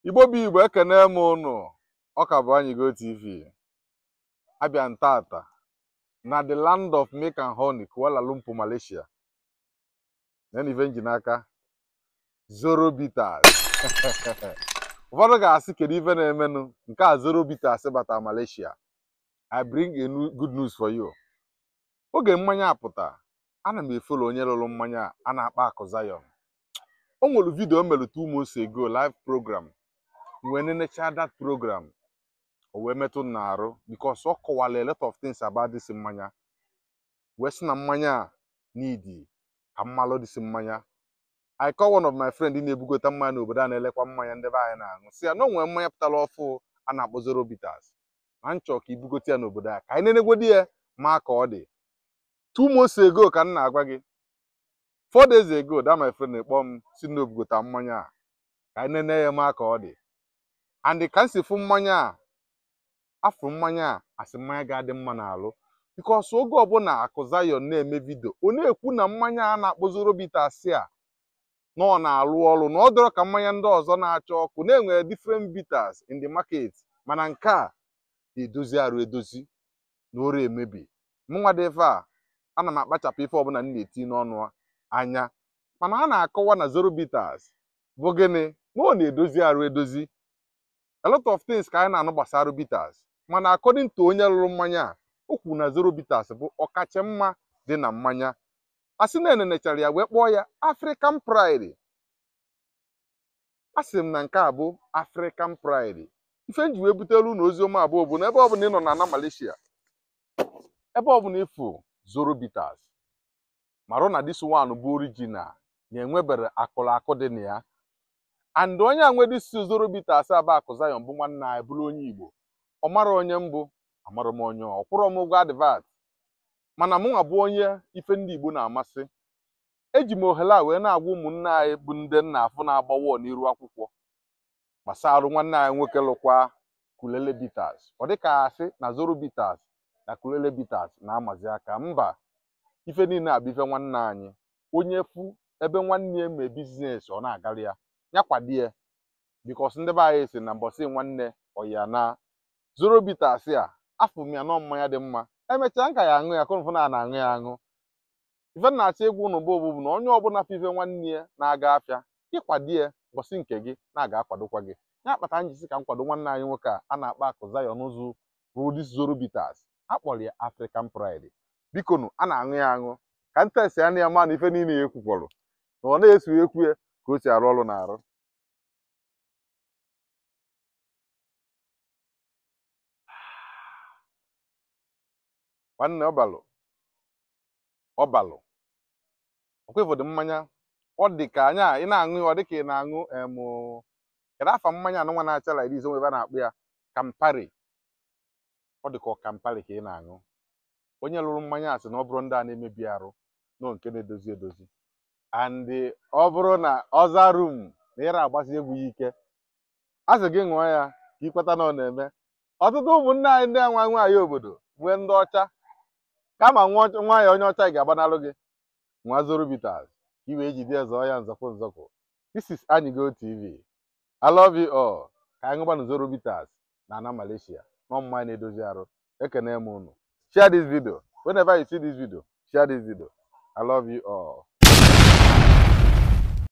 igbo bụ igbo ekene m ụnụ ọka bụ Anyịgo TV abịa ntata na the land of milk and honey Kuala Lumpur Malaysia na ife nji n'aka Zoro Bitters ụfọdụ ga-asị kedu ife na-emenụ nke a Zoro Bitters bata Malaysia I bring a new good news for you oge mmanya apụta ana m efolo onye lụrụ mmanya a na-akpa akụ Zion o nwere vidio o mere two months ago live program wee nenecha that program o wee metụ m n'arụ because ọ kọwara a lot of things about this mmanya wee sị na mmanya a n'idi ka mmalụ dịsị mmanya I call one of my friend na-ebugota mmanya n'obodo a na-elekwa mmanya ndị be anyị na-aṅụ si ya na o nwere mmanya pụtara ọfụ a na-akpọ Zoro Bitters ma nchọ ka ibugote ya n'obodo a ka anyị nenegodi ya ma ka ọ dị two months ago ka m na-agwa gị four days ago that my friend na-ekpọ m si na obugota mmanya a ka anyị nene ya ma ka ọ dị and ka m si fụ mmanya a afụ mmanya a asị mmanya ga-adị mma n'alụ bikos oge ọbụla akụ Zion na-eme vidio ọ na-ekwu na mmanya a na-akpọ Zoro Bitters a na ọ na-alụ ọrụ na ọ dọrọ ka mmanya ndị ọzọ na-acha ọkụ na-enwere different bitters in the market mana nke a na-edozi arụ edozi na ore emebi mụnwa dị ife a ana m akpachapụ ife ọbụla m na-eti n'ọnụ anya mana a na-akọwa na Zoro Bitters bụ gịnị na ọ na-edozi arụ edozi a lot of things ka anyị na-anụ gbasara bitters mana according to onye lụrụ mmanya a o kwuru na Zoro Bitters bụ ọkacha mma dị na mmanya a sị na enenechara ya wee kpọọ ya African Pride a sị m na nke a bụ African Pride ife m ji wee butere unu oziọma abụọ bụ na ebe ọbụla ị nọ na ana Malaysia ebe ọbụla ịfụ Zoro Bitters marụ na this one bụ original na-enwebere akụrụ akụ dị na ya and onye a nwere isi Zoro Bitters aba akụ Zion bụ nwanne anyị bụrụ onye Igbo ọ mara onye mbụ amara m onye ọ kwụrụ m ụgwọ advat mana mụnwa bụ onye ife ndị Igbo na-amasị eji m ohere a wee na-agwa ụmụnne anyị bụ ndị nna afụ na-agbawo n'iru akwụkwọ gbasara nwanne anyị nwoke lụkwa Kulele Bitters ọ dịka asị na Zoro Bitters na Kulele Bitters na-amazi aka mba ife niile abụ ife nwanne anyị onye fu ebe nwanne ya mee biznes ọ na-agarị ya ya kwadie bikos ndị be anyị si na mbọsị nwanne ọya na Zoro Bitters a afụ m ya nọ mmanya dị mma emechaa nka ya aṅụ ya kụnfụ na na-aṅụ ya aṅụ ife na-achọ ịgwa ụnụ bụ bụ na onye ọbụla fife nwanne ya na-aga afịa ịkwadie mbọsị nke gị na-aga akwadokwa gị ya kpata njisi ka m kwado nwanne anyị nwoke a a na-akpa akụ Zion ụzụ rudis Zoro Bitters akpọrọ ya African Pride bikonu a na-aṅụ ya aṅụ ka ntesi anya ya ma na ife niile ya ekwukwọrọ na ọ na-eso ekwu ya ka o si arụ ọrụ na-arụ nwanne ọbalụ ọbalụ ọkwa ịfọdụ mmanya ọ dị ka anya ị na-aṅụ ya ọ dị ka ị na-aṅụ emụ kedu afa mmanya anụnwa na-acha like this onwe ebe a na-akpụ ya Campari ọ dị ka ọ Campari ka ị na-aṅụ onye lụrụ mmanya a sị na ọ bụrụ ndị a na-emebi arụ nọ nke na-edozi edozi and ọ bụrụ na ọza rum na ịra agbasi egwu ya ike a sị gị ṅụọ ya ka ikweta na ọ na-eme ọtụtụ ụmụnne anyị ndị anwa nwaanyị obodo nwee ndị ọcha kama nwa ya onye ọcha ga-agbanalụ gị nwa Zoro Bitters ka i wee jide zọọ ya nzọkwụ nzọkwụ this is Anyịgo TV I love you all ka anyị ṅụgbanụ Zoro Bitters na ana Malaysia nọ mmanya na-edozi arụ ekene m unu share this video whenever you see this video share this video I love you all